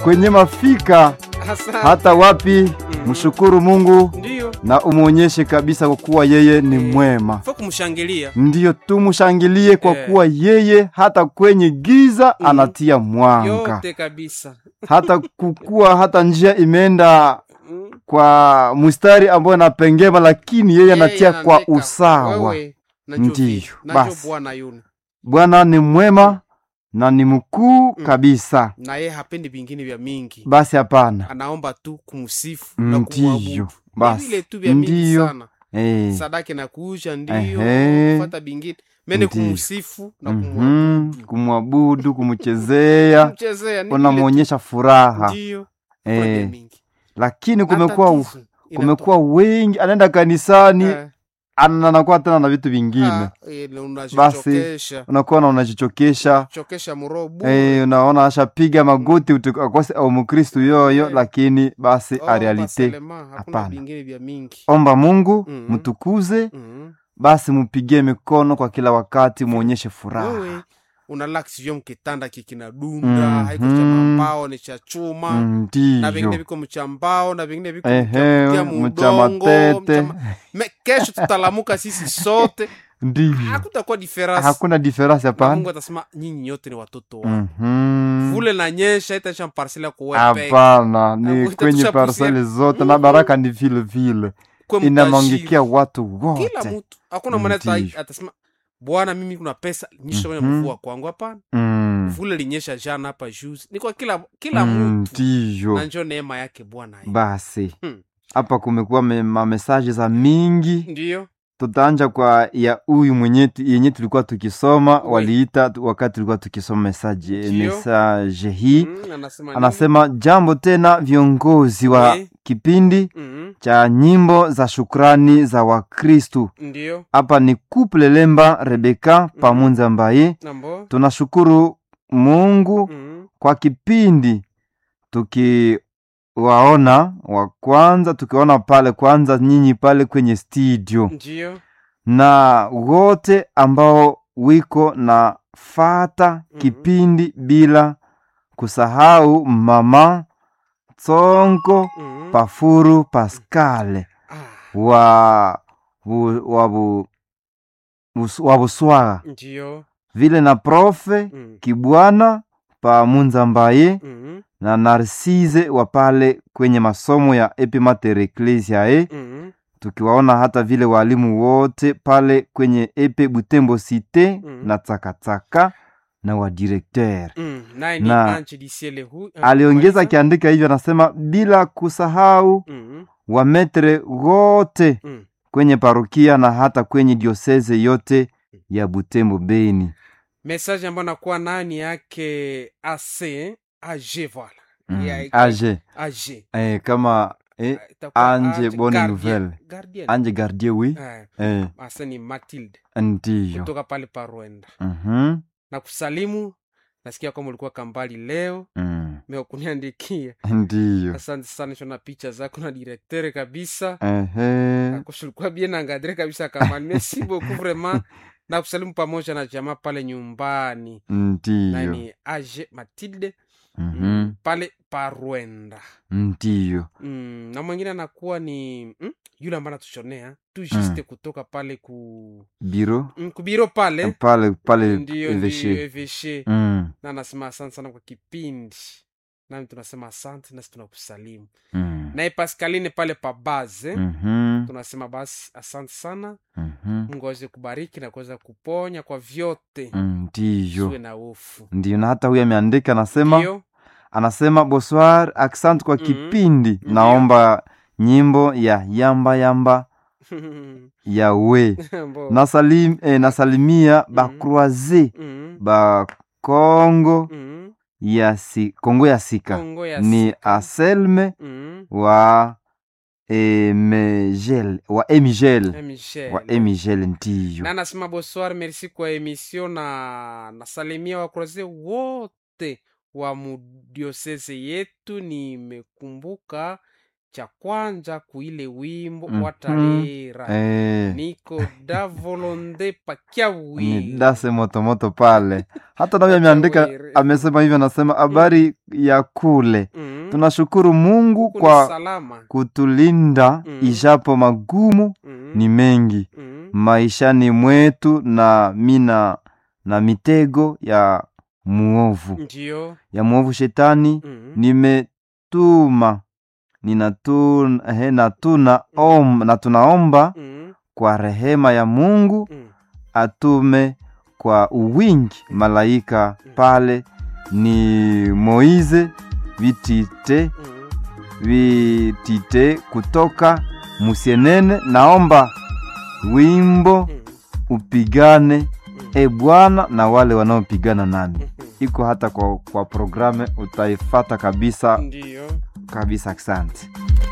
kwenye mafika Asante. hata wapi, Mhm. mshukuru Mungu Ndiyo. na umwonyeshe kabisa kwa kuwa yeye ni Eh, mwema. Fo kumshangilia. Ndiyo tumshangilie kwa Eh. kuwa yeye hata kwenye giza Mhm. anatia mwanga, Yote kabisa. hata kukua hata njia imeenda Mm. kwa mstari ambayo inapengema, lakini yeye anatia Yeye kwa anaandika, usawa. wewe, najua Ndiyo, vile. Najua basi. Bwana yuni. Bwana ni mwema na ni mkuu Mm. kabisa. Na yeye hapendi vingine vya mingi. Basi hapana, Anaomba tu kumsifu na ndiyo kumwabudu. Ni basi, vile tu vya mingi ndiyo sana. eh. Sadaka na kuusha ndiyo, Ehe. kufuata bingine. Mene Ndiyo. kumsifu na Mhm, kumwabudu. kumwabudu, kumchezea, Kumchezea ni vile tu. unamwonyesha furaha Ndiyo. Kuna vya eh. mingi. Lakini Na kumekuwa tatizo kumekuwa wengi, anaenda kanisani inatoka. ana- anakuwa tena na vitu vingine, Ah, ile unajichokesha. unakuwa na unajichokesha chokesha muro bure. Eh, unaona ashapiga magoti utu- akose au mkristu yoyo, Eh. lakini basi Oh, a realite baselema, hakuna hapana. vingine vya mingi omba Mungu Mhm. mtukuze, Mhm. basi mupigie mikono kwa kila wakati, muonyeshe wewe furaha. unalax vyo mkitanda kikina-dunda Mhm. haiko cha mambao ni cha chuma na vingine Ndiyo viko mchambao na vingine viko ehe, mcha mcha mudongo matete, mcha ma- Me- kesho tutalamuka sisi sote ndiyo hakutakuwa diferansi hakuna diferansi na hapana. mungu atasema nyinyi nyote ni watoto wangu Mhm. vule na nyesha itaisha mparsela kuwepeke Hapana, ni Hakuita kwenye tusha parseli pusia- zote na Mhm. baraka ni vile vile kwe inamwangikia mtajiri. watu kila wote. mtu hakuna mwana ata- Ndiyo. atasema bwana mimi kuna pesa nyisha kwenye Mhm. mvua kwangu hapana Mm. vule linyesha jana hapa juzi ni kwa kila kila Mm, mtu Ndiyo. na njo neema yake bwana hii. Basi Hmm. hapa kumekuwa me- mamesaje za mingi, ndiyo tutaanja kwa ya huyu mwenye yenye tulikuwa tukisoma, Oui. waliita tu- wakati tulikuwa tukisoma mesaje Ndiyo. mesaje hii Mm, anasema nini? anasema jambo tena, viongozi wa Oui. kipindi Mhm, cha nyimbo za shukrani za Wakristu. ndiyo Hapa ni Couple Lemba Rebeka Pamunza Mbaye. nambo Tunashukuru Mungu Mhm, kwa kipindi tukiwaona wa kwanza, tukiwaona pale kwanza nyinyi pale kwenye studio ndiyo na wote ambao wiko na fata Mhm. kipindi bila kusahau mama Tsonko Mhm. Pafuru Paskale Ah, wa bu, wa bu, bus- wa Buswaga ndiyo vile na profe Mhm, Kibwana Pamunza Mbaye mhm, na Narcise wa pale kwenye masomo ya Epimater Ecclesiae, mhm, tukiwaona hata vile walimu wote pale kwenye Epe Butembo Cite Mhm. na Tsakatsaka na wa directeur. mhm. naye ni Na- Ange Disiele hu- Aliongeza Maliza. akiandika hivyo, anasema bila kusahau Mhm, wametre wote mhm. kwenye parokia na hata kwenye dioseze yote ya Butembo Beni. message ambayo nakuwa nayo ni yake ac ag voila Mm. Ya- Age ag eh, kama eh, Itakuwa Ange Bonne Gardien- Nouvelle. Gardien. Ange Gardie wi Eh, eh, asa ni matilde ndiyo kutoka pale parwenda Mhm, na kusalimu nasikia kwamba ulikuwa kambali leo mm, meokuniandikia ndiyo asante sana shona picha zako na direktere kabisa ehe, akoshulikuwa bien angadre kabisa kambali merci beaucoup vraiment na kusalimu pamoja na jamaa pale nyumbani na ndiyo ni age matilde Mhm, mm, pale parwenda ndiyo mm, na mwingine anakuwa ni mm, yule ambaye anatushonea tu juste kutoka pale ku biro mm, kubiro pale pale pale ndio eveshe ndio eveshe Mm, na anasema asante sana kwa kipindi nami tunasema asante nasi tunakusalimu mm, naye pascaline pale pa baze mhm, tunasema basi asante sana mhm, mungu aweze kubariki na kuweza kuponya kwa vyote mm, ndiyo siwe na hofu ndiyo na hata huyu ameandika anasema ndio anasema bonsoir accent kwa Mhm. kipindi Ndiyo. naomba nyimbo ya yamba yamba ya we Mbo. nasalim, eh, nasalimia Mhm. bakroise Mhm, ba kongo mhm. ya si, kongo ya sika Kongo ya ni Sika. aselme Mhm. wa emigel wa emigel Eh, Michel. wa emigel ndiyo na nasema bonsoir merci kwa emission na nasalimia wakroze wote wa mudiosese yetu nimekumbuka cha kwanja kuile wimbo Mhm. watalera eh, niko da volonde pakya ni wili dase motomoto pale hata navyo ameandika Wawiri. amesema hivyo anasema habari ya kule Mhm. tunashukuru mungu Huku ni kwa salama kutulinda Mm. ijapo magumu Mhm. ni mengi Mhm. maishani mwetu na mina na mitego ya muovu ndio ya muovu shetani Mhm. nimetuma ninatuna he, natuna om, na tunaomba Mhm. kwa rehema ya mungu Mhm. atume kwa uwingi malaika pale ni moize vitite Mhm. vitite kutoka musienene naomba wimbo Mhm. upigane Mhm. e bwana na wale wanaopigana nami Mhm. iko hata kwa, kwa programe utaifata kabisa ndio kabisa asante